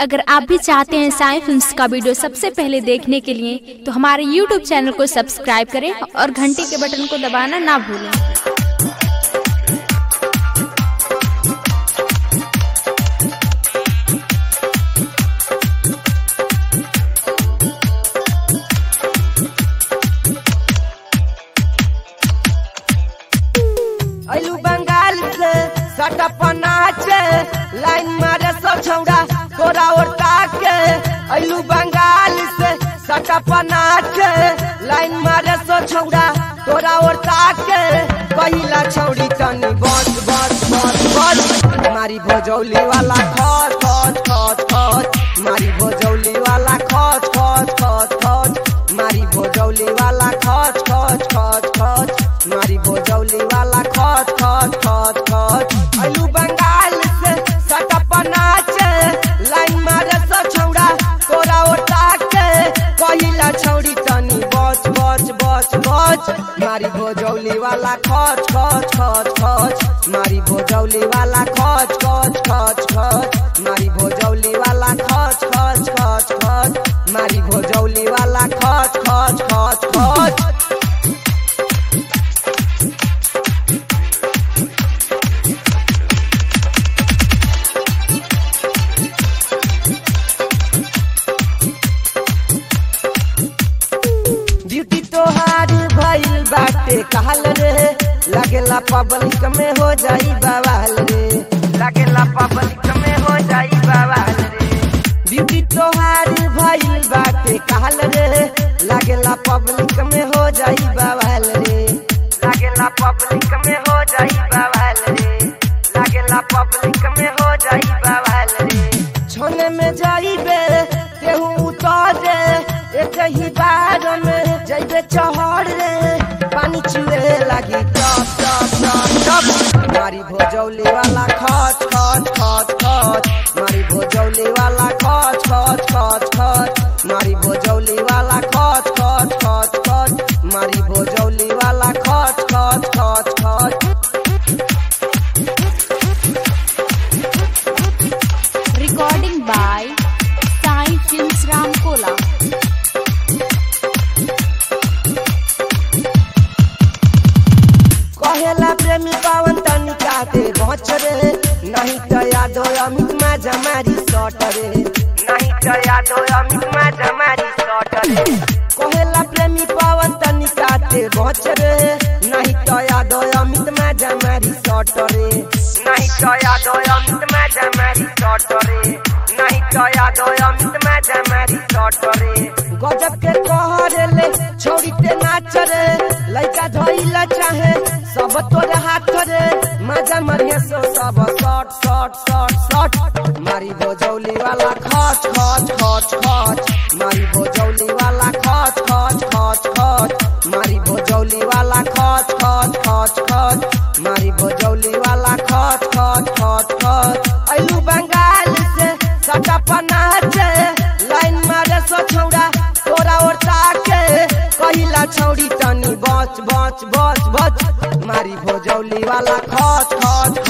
अगर आप भी चाहते हैं साई फिल्म्स का वीडियो सबसे पहले देखने के लिए तो हमारे यूट्यूब चैनल को सब्सक्राइब करें और घंटी के बटन को दबाना ना भूलें अलू बंगाल से सटप नाचे लाइन मारे सब छौड़ा तोरा ओरता के अलू बंगाल से सटप नाचे लाइन मारे सब छौड़ा तोरा ओरता के पहिला छौड़ी तनी बस बस बस बस मारी भोजौली वाला खच खच खच खच मारी भोजौली वाला खच खच खच खच मारी भोजौली वाला खच खच खच खच मारी भोजौली वाला खच खच खच खच अलू बंगाल से सटप नाचे लाइन मारे सब छौड़ा तोरा ओटा के पहिला छौड़ी तनी बच बच बच बच मारी भोजौली वाला खच खच खच खच मारी भोजौली वाला खच खच खच खच मारी भोजौली वाला खच खच खच खच मारी भोजौली वाला खच खच खच खच ब्यूटी तोहार भइल बाटे कहल रे लागेला पब्लिक में हो जाई बवाल रे लागेला पब्लिक में हो जाई बवाल रे ब्यूटी तोहार भइल बाटे कहल रे लागेला पब्लिक में हो जाई बवाल रे लागेला पब्लिक में हो जाई बवाल रे लागेला पब्लिक में हो जाई बवाल रे छोने में जाइबे तेहू उतारे एक ही बार में जइबे चहर रे पानी चुए लगी टप टप टप टप मारी भोजौली वाला खच खच खच खच मारी भोजौली वाला खच खच खच खच मारी भोजौली वाला खच खच खच खच मारी भोजौली वाला खच खच खच खच recording by Sai films Ramkola कहेला प्रेमी पावन तनिका ते बच रे नहीं तो यादो अमित मा जमारी सट रे नहीं तो यादो अमित मा जमारी सट रे कहेला प्रेमी पावन तनिका ते बच रे नहीं तो यादो अमित मा जमारी सट रे नहीं तो यादो अमित मा जमारी सट रे नहीं तो यादो अमित मा जमारी सट रे गजब के कहरे ले छोड़ी ते नाच रे लइका धइला चाहे सब तोरे हाथ रे मजा मरिया सो सब शॉट शॉट शॉट शॉट मारी भोजौली वाला खच खच खच खच मारी भोजौली वाला खच खच खच खच मारी भोजौली वाला खच खच खच खच मारी भोजौली वाला खच खच खच खच अइलू बंगाल से सटप नाचे लाइन मारे सो छौड़ा तोरा ओरता के कहिला छौड़ी तनी बच बच बच बच मारी भोजौली वाला खच खच